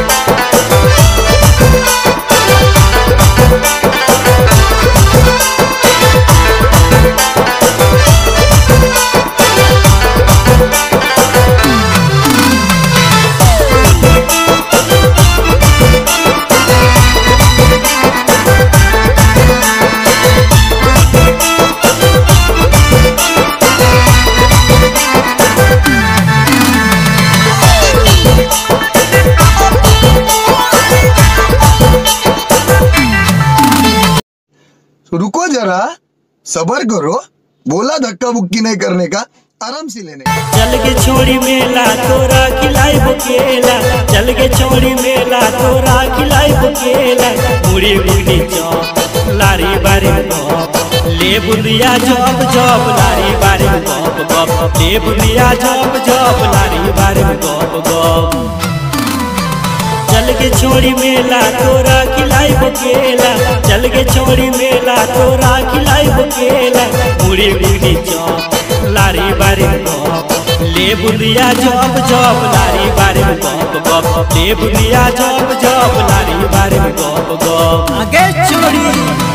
रुको जरा सबर करो बोला धक्का बुक्की नहीं करने का आराम से लेने का चल के छोड़ी मेला तोरा खिलाई केला चल के छोड़ी मेला तोरा खिलाई केला मुड़ी मुड़ी चौप लारी बारी गप ले बुंदिया जप जप लारी बारी गप गप ले बुंदिया जप जप लारी बारी गप गप चल के छोड़ी मेला तोरा खिलाई केला चल के छोड़ी मेला तोरा खिलाई केला मुड़ी मुड़ी चौप लारी बारी गप ले बुंदिया जप जप लारी बारी गप गप ले बुंदिया जप जप लारी बारी गप गप आगे छोड़ी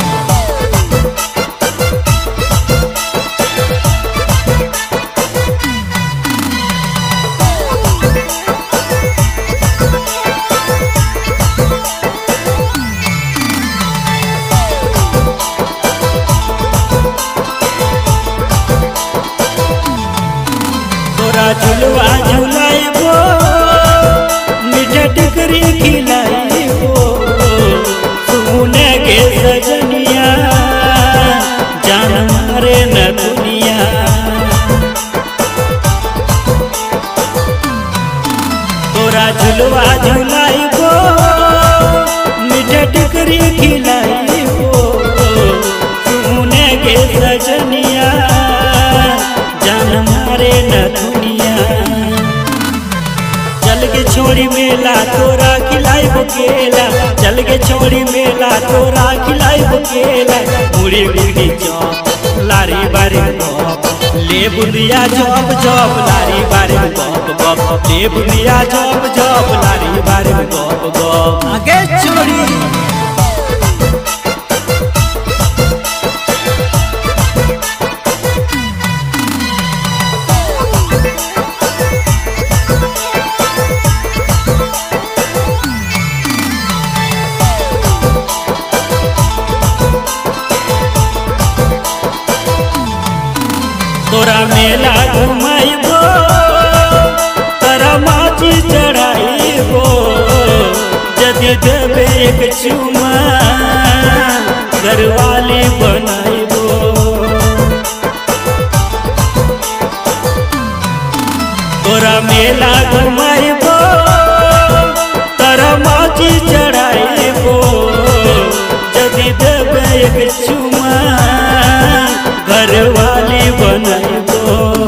तोरा झुलवा झुलाइबो मीठा टिकरी खिलाइबो सुने के सजनिया जान मारे न दुनिया तोरा झुलवा झुलाइबो मीठा टिकरी खिलाइबो सुने के सजनिया जान मारे न दुनिया चल के छोड़ी मेला तोरा खिलाई केला चल के छोड़ी मेला तोरा खिलाई केला मुड़ी मुड़ी चौप लारी बारी गप ले बुंदिया जप जप लारी बारी गप गप ले बुंदिया जप जप लारी बारी गप गप आगे छोड़ी तोरा मेला घुमाइबो तोरा माची चढ़ाइबो यदि देबे एक चुमा घरवाली बनाइबो तोरा मेला घुमाइबो तोरा माची चढ़ाइबो यदि देबे एक चुमा घरवाली बनाइबो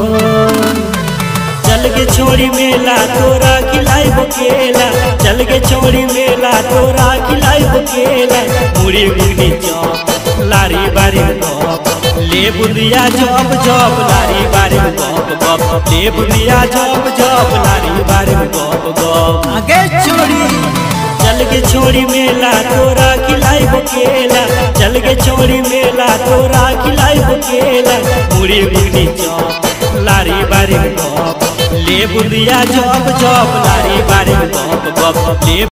चल के छोड़ी मेला तोरा खिलाई केला चल के छोड़ी मेला तोरा खिलाई केला मुड़ी मुड़ी चौप लारी बारी गप ले बुंदिया जप जप लारी बारी गप गप ले बुंदिया जप जप लारी बारी गप गप आगे छोड़ी चल के छोड़ी मेला तोरा खिलाई केला चल के छोड़ी मेला तोरा खिलाई केला मुड़ी मुड़ी चौप लारी बारी गप ले बुंदिया जप जप लारी बारी गप गप ले